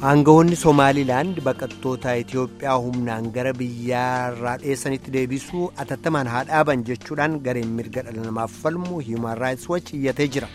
Aangawoonni Somaaliilaand baqattoota Itoophiyaa humnaan gara biyyaarraa dheessanitti deebisuu atattamaan haa dhaaban jechuudhaan gareen mirga dhala namaaf falmu Human Rights Watch iyyatee jira.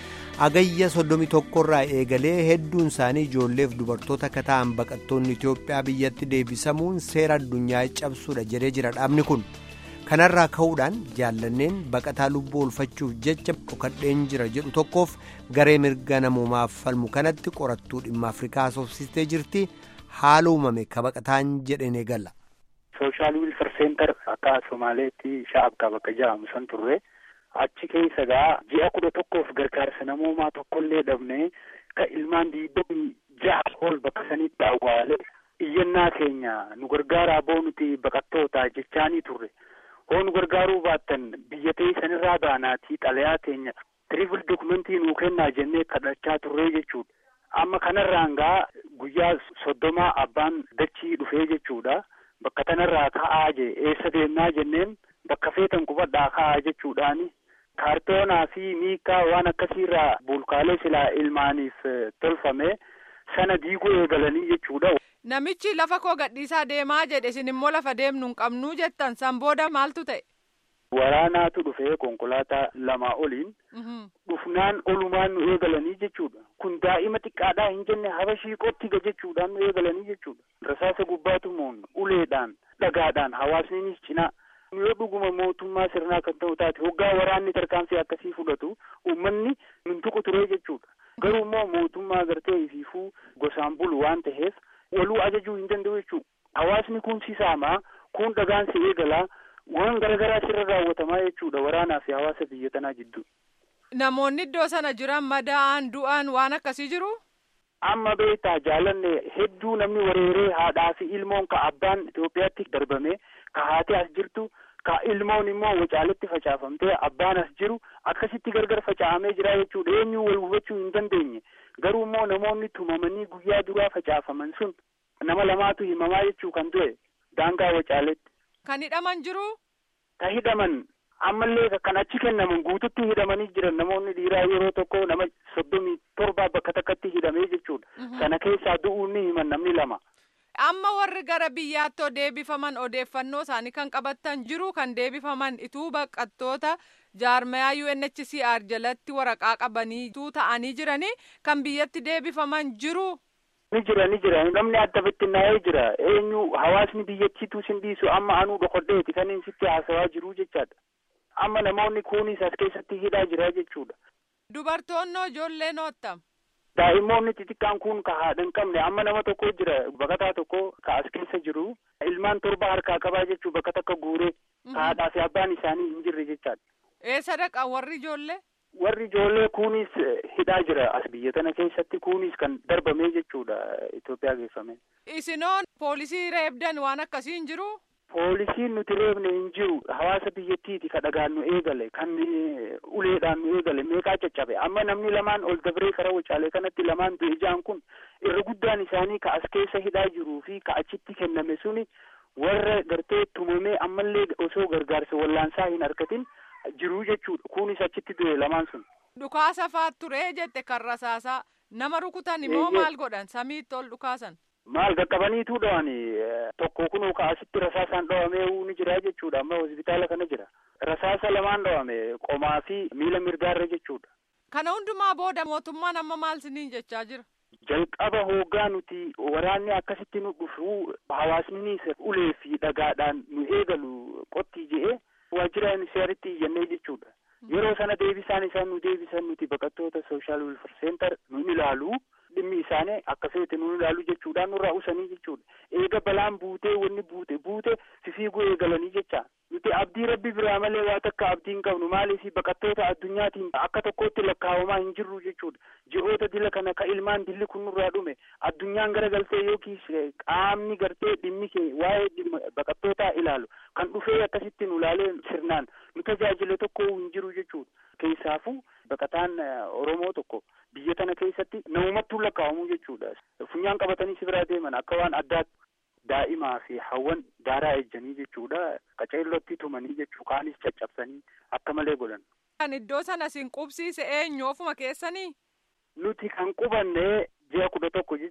Agayya 31 irraa eegalee hedduun isaanii ijoolleef dubartoota akka ta'an baqattoonni Itoophiyaa biyyatti deebisamuun seera addunyaa cabsuudha jedhee jira dhaabni kun. kanarraa ka'uudhaan jaallanneen baqataa lubbuu oolfachuuf jecha dhokadheen jira jedhu tokkoof garee mirga namoomaaf falmu kanatti qorattuu dhimma afrikaa soofsistee jirti haala uumame ka baqataan jedheen eegalla. sooshaal wiilfar seentar akka somaaleetti sha'abkaa bakka jedhamu san turre achi keessa gaa ji'a kudha tokkoof gargaarsa namoomaa tokkollee dhabne ka ilmaan diidamii ja'a ol bakka sanitti awwaale iyyannaa keenya nu gargaaraa boonuti baqattoota jechaanii turre. hoonu gargaaruu baattan biyya ta'e sanirraa baanaatii xalayaa teenya tiriifil dokumentii nuu kennaa jennee kadhachaa turree jechuudha. Amma kanarraan gaa guyyaa soddomaa abbaan dachii dhufee jechuudha. Bakka tanarraa ka'aa je eessa deemnaa jenneen bakka feetan qubadhaa ka'aa jechuudhaani. Kaartoonaa fi miikaa waan akkasiirraa bulkaalee silaa ilmaaniif tolfame sana diiguu eegalanii jechuudha. Namichi lafa koo gadhiisaa deemaa jedhe isin immoo lafa deemnu hin qabnuu jettan san booda maaltu ta'e? Waraanaatu dhufee konkolaataa lamaa oliin. Dhufnaan olumaan nu eegalanii jechuudha. Kun daa'ima xiqqaadhaa hin jenne habashii qottiga jechuudhaan nu eegalanii jechuudha. Rasaasa gubbaatu moon uleedhaan dhagaadhaan hawaasninis cinaa. Yoo dhuguma mootummaa sirnaa kan ta'u taate hoggaa waraanni tarkaanfii akkasii fudhatu uummanni mintuqu turee jechuudha. Garuu immoo mootummaa gartee ifiifuu gosaan bulu waan ta'eef. waluu ajajuu hin danda'u jechuudha. Hawaasni kun si saamaa kun dhagaan si eegalaa waan garaagaraa sirra raawwatamaa jechuudha waraanaa fi hawaasa biyya tanaa jidduu. Namoonni iddoo sana jiran madaa'an du'an waan akkasii jiru? Amma beektaa jaalanne hedduu namni wareeree haadhaa fi ilmoon ka abbaan Itoophiyaatti darbame ka haati as jirtu ka ilmoon immoo wacaaletti facaafamtee abbaan as jiru akkasitti gargar faca'amee jira jechuudha eenyuu wal hubachuu hin dandeenye. garuu immoo namoonni tumamanii guyyaa duraa facaafaman sun nama lamaatu himamaa jechuu kan du'e daangaa wacaaletti. Kan hidhaman jiru? Ka hidhaman ammallee kan achi kennaman guututti hidhamanii jiran namoonni dhiiraa yeroo tokko nama soddomii torbaa bakka takkatti hidhamee jechuudha. Sana keessaa du'uun ni himan namni lama. Amma warri gara biyyaatti deebifaman odeeffannoo isaanii kan qabattan jiru kan deebifaman ituu baqattoota jaarmayaa UNHCR jalatti waraqaa qabanii ta'anii jiranii kan biyyatti deebifaman jiru. Ni jira ni jira namni adda bittinnaa'ee jira eenyu hawaasni biyyattiitu sin dhiisu amma anuu dhokodheeti kan inni sitti haasawaa jiru jechaadha. Amma namoonni kunis as keessatti hidhaa jira jechuudha. Dubartoonnoo ijoollee noottam. Daa'immoonni xixiqqaan kun ka haadha hin qabne amma nama tokko jira baqataa tokko ka as keessa jiru ilmaan torba harkaa qabaa jechuu bakka takka guuree ka haadhaa fi abbaan isaanii hin jirre jechaadha. Eessa dhaqan warri ijoollee? Warri ijoollee kunis hidhaa jira as biyya tana keessatti kunis kan darbamee jechuudha Itoophiyaa geeffame. Isinoon poolisii reebdan waan akkasii hin jiru? Poolisiin nuti reebne hin jiru hawaasa biyyattiiti ka dhagaan nu eegale kan uleedhaan nu eegale meeqaa caccabe amma namni lamaan ol dabree kara wacaalee kanatti lamaan du'e ijaan kun irra guddaan isaanii ka as keessa hidhaa jiruu fi ka achitti kenname suni warra gartee tumamee ammallee osoo gargaarsa wallaansaa hin argatin jiruu jechuudha kunis achitti du'e lamaan sun. Dhukaasa faat ture jette kan rasaasaa nama rukutan immoo maal godhan samiitti ol dhukaasan. Maal qaqqabaniitu dhawani tokko kun ka asitti rasaasaan dhawamee ni jira jechuudha amma hospitaala kana jira. Rasaasa lamaan dhawame qomaa fi miila mirgaarra jechuudha. Kana hundumaa booda mootummaan amma maal siniin jechaa jira? Jalqaba hoggaa nuti waraanni akkasitti nu dhufu hawaasninis ulee fi dhagaadhaan nu eegalu qottii je'ee waajjira ministeeritti iyyannee jechuudha. Yeroo sana deebisaan isaan nu deebisan nuti baqattoota sooshaal welfar seentar nu ilaalu dhimmi isaanii akka feete nu ilaalu jechuudhaan nurraa usanii jechuudha. Eega balaan buutee wanni buute buute fifiiguu eegalanii jecha. Nuti abdii rabbi biraa malee waa takka abdii hin qabnu maaliif baqattoota addunyaatiin akka tokkotti lakkaawamaa hin jirru jechuudha. Ji'oota dila kana ka ilmaan dilli kun nurraa dhume addunyaan gara galtee yookiis qaamni gartee dhimmi kee waa'ee baqattootaa ilaalu kan dhufee akkasitti nu ilaalee sirnaan nu tajaajile tokko hin jiru jechuudha. Keessaafuu baqataan Oromoo tokko biyya tana keessatti namumattuu lakkaa'amuu jechuudha. Funyaan qabatanii si biraa deeman akka waan addaatti daa'imaa fi hawwan daaraa ejjanii jechuudha. Qaceellotti tumanii jechuu kaanis caccabsanii akka malee godhan. Kan iddoo sana sin qubsiise eenyu ofuma keessanii? Nuti kan qubanne ji'a kudha tokko jechuun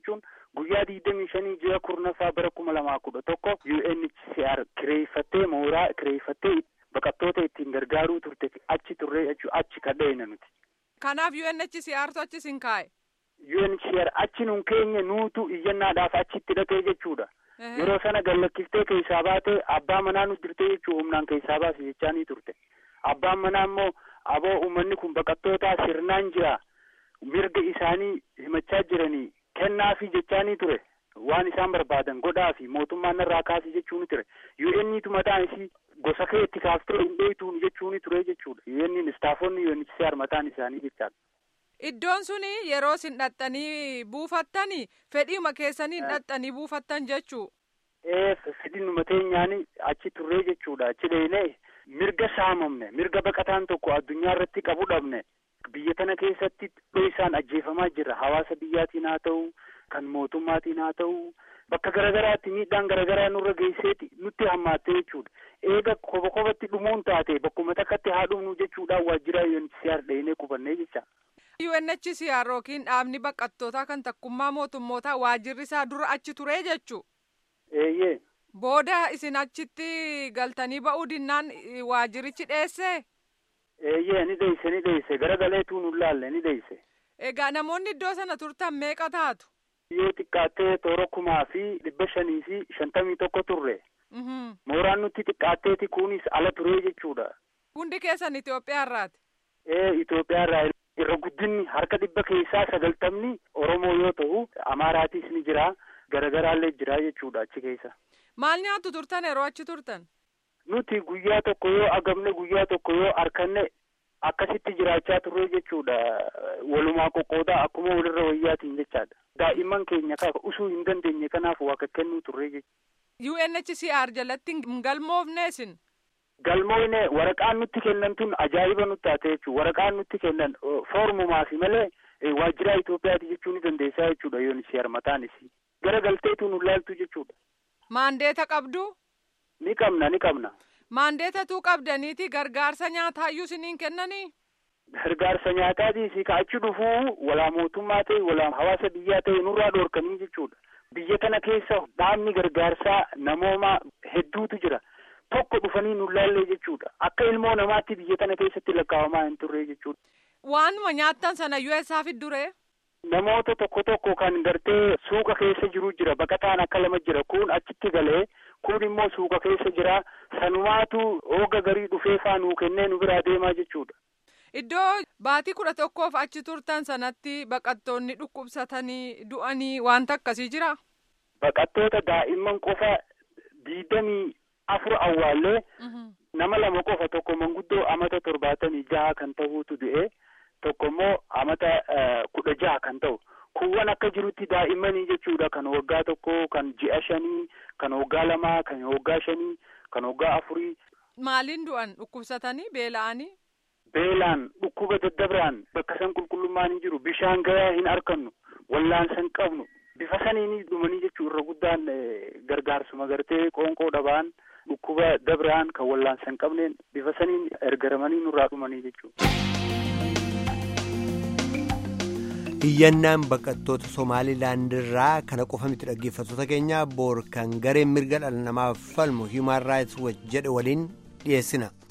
guyyaa digdamii shanii ji'a kurnaffaa bara kuma lamaa kudha tokko UNHCR kireeffattee mooraa kireeffattee baqattoota ittiin gargaaruu turte achi turree jechuudha achi kadheena nuti. Kanaaf UNHCRtu achis hin kaa'e. UNHCR achi nun keenya nuutu iyyannaadhaaf achitti dhaqee jechuudha. Yeroo sana gallakiftee keessaa baate abbaa manaa nu jirtee jechuudha humnaan keessaa baase jechaa ni turte. Abbaan manaa immoo aboo uummanni kun baqattootaa sirnaan jira mirga isaanii himachaa jiranii kennaafi jechaa ni ture. Waan isaan barbaadan godhaafi mootummaan irraa kaasee jechuu ni ture. UN'itu mataan isii gosa kee itti kaaftee hin dheeytuun jechuu ni ture jechuudha. UN'n istaafonni UNHCR mataan isaanii jechaadha. Iddoon suni yeroo isin dhaxxanii buufattani fedhiima keessanii dhaxxanii buufattan jechuu. Ee fedhiinuma teenyaani achi turree jechuudha. Achi deemnee mirga saamamne mirga baqataan tokko addunyaa irratti qabu dhabne biyya kana keessatti isaan ajjeefamaa jira. Hawaasa biyyaatiin haa ta'u kan mootummaatiin haa ta'u bakka garaagaraatti miidhaan garaagaraa nurra geesseeti nutti hammaatte jechuudha. Eega koba kobatti dhumuun taate bakkuma takkatti haa dhumnu jechuudhaan waajjira UNHCR dheenee qubannee jecha. UNHCR yookiin dhaabni baqattootaa kan takkummaa mootummootaa waajjirri isaa dura achi turee jechuu. Eeyyee. Booda isin achitti galtanii ba'uu dinnaan waajjirichi dheesse. Eeyyee ni dheesse ni dheesse garagaleetu nu laalle ni dheesse. Egaa namoonni iddoo sana turtan meeqa taatu? Yoo xiqqaattee toora kumaa fi dhibba shanii fi shantamii tokko turre. Mooraan nutti xiqqaatteeti kunis ala turee jechuudha. Hundi keessan Itoophiyaa irraati. Ee Itoophiyaa irraa irra guddinni harka dhibba keessaa sagaltamni Oromoo yoo ta'u Amaaraatis ni jira garagaraallee jira jechuudha achi keessa. Maal nyaattu turtan yeroo achi turtan? Nuti guyyaa tokko yoo agamne guyyaa tokko yoo harkanne akkasitti jiraachaa turre jechuudha. Walumaa qoqqoodaa akkuma walirra wayyaatiin jechaadha. Daa'imman keenya usuu hin dandeenye kanaaf waa kennuu turre jechuudha. UNHCR jalatti hin galmoofne isin? Galmoofne waraqaan nutti kennan tun ajaa'iba nutti taate jechuudha. Waraqaan nutti kennan foormumaaf malee waajjira Itoophiyaati jechuu ni dandeessaa jechuudha UNHCR mataan isii. Gara galteetu nu laaltu jechuudha. Maandeeta qabdu? Ni qabna ni qabna. Maandeetatu qabdaniiti gargaarsa nyaataa isiniin kennanii? Gargaarsa nyaataatis ka achi dhufuu walaa mootummaa ta'e walaa hawaasa biyyaa ta'e nurraa dhoorkanii jechuudha. Biyya kana keessa dhaabni gargaarsaa namooma hedduutu jira. Tokko dhufanii nu laallee jechuudha. Akka ilmoo namaatti biyya kana keessatti lakkaawamaa hin turre jechuudha. Waanuma nyaattan sana USA fiddure? Namoota tokko tokko kan gartee suuqa keessa jiru jira. Baqataan akka lama jira. Kun achitti galee kun immoo suuqa keessa jira. Sanumaatu hooga garii dhufee faa nuu kennee nu biraa deemaa jechuudha. Iddoo baatii kudha tokkoof achi turtan sanatti baqattoonni dhukkubsatanii du'anii wanta akkasii jira? Baqattoota daa'imman qofa diidamii afur awwaallee nama lama qofa tokko manguddoo amata torbaatamii jaha kan ta'uutu du'e tokko immoo amata kudha jaha kan ta'u. Kuuwwan akka jirutti daa'immanii jechuudha kan waggaa tokko kan ji'a shanii kan waggaa lamaa kan waggaa shanii kan waggaa afurii. Maaliin du'an dhukkubsatanii beela'anii? Beelaan dhukkuba daddabiraan bakka san qulqullummaan hin jiru bishaan gahaa hin argannu wallaansa hin qabnu bifa saniin dhumanii jechuu irra guddaan gargaarsuma gartee qoonqoo dhabaan dhukkuba dabiraan kan wallaansa hin qabneen bifa saniin ergaramanii nurraa dhumanii jechuudha. Iyyannaan baqattoota Somaalilaand irraa kana qofa miti dhaggeeffattoota keenya boor kan gareen mirga dhala namaaf falmu Human Rights Watch jedhe waliin dhiyeessina.